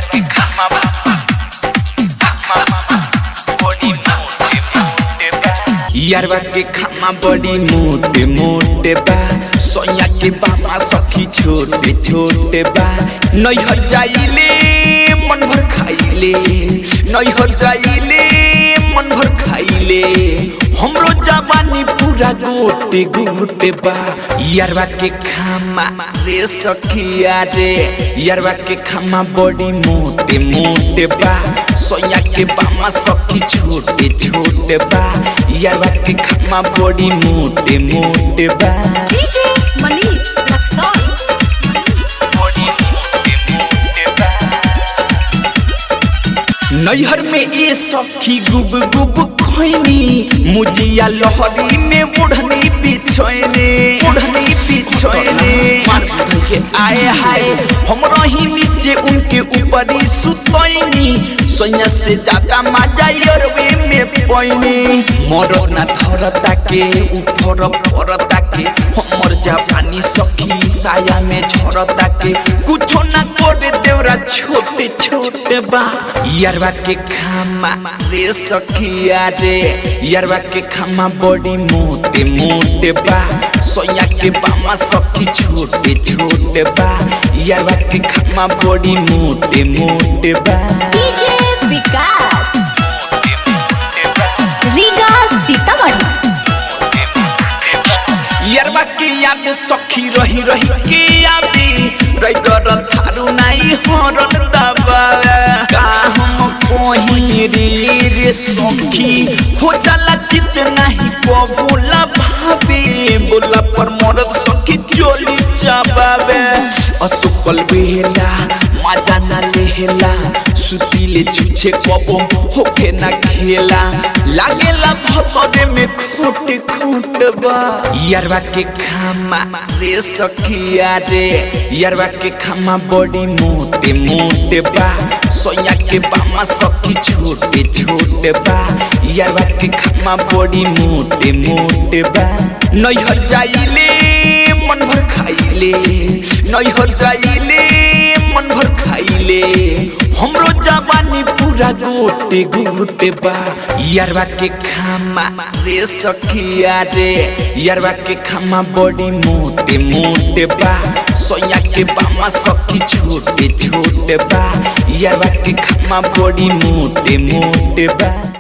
के खामा बड़ी मोटे मोटे बा यारवा के खामा बड़ी मोटे मोटे बा सोया के बाबा सखी छोटे छोटे बा नैहर जाइले मन भर खाइले नैहर जाइले मन भर खाइले हमरो जवानी पूरा गोटे गोटे बा यारवा के खामा रे सखिया रे यारवा के खामा बड़ी मोटे मोटे बा सोया के बामा सखी छोटे छोटे बा यारवा के खामा बड़ी मोटे मोटे बा DJ Manish Luxon. बड़ी मोटे मोटे बा नैहर में ए सखी गुब गुब खोइनी मुजिया लहरी में बुढ़नी बिछोइने बुढ़नी बिछोइने मार उठ के आए हाय हम रही नीचे उनके ऊपर ही सुतोइनी सोया से ज्यादा मजा यरवे में पोइनी मोरो ना थरता के ऊपर परता के हमर जवानी सखी साया में झरता के कुछो ना करे देवरा छोटे छोटे बा यारवा के खामा रे सखिया रे यारवा के खामा बड़ी मोटे मोटे बा सोया के बामा सखी छोटे छोटे बा यारवा के खामा बड़ी मोटे मोटे बा DJ Vikas. Riga Sitamarhi. यारवा के याद सखी रही रही के यादी रैगर थारू नाई हरन दबा का हम कोही रे रे सखी हो जाला चित नहीं कबूला भावे बोला पर मरद सखी चोली चाबावे असुकल बेला मजा ना लेला सुतीले छुछे कबम होके ना खेला लागेला भतरे में खोट खोट बा यारवा के खामा रे सखिया रे यारवा के खामा बड़ी मोटे मोटे बा सोया के बामा सखी छोटे छोटे बा यारवा के खामा बड़ी मोटे मोटे बा नैहर जाइले मन भर खाइले नैहर जाइले मन भर खाइले हमरो जवानी पूरा गोटे गोटे बा यारवा के खामा रे सखिया रे यारवा के खामा बड़ी मोटे मोटे बा सोया के बामा सखी छोटे छोटे बा यारवा के खामा बड़ी मोटे मोटे बा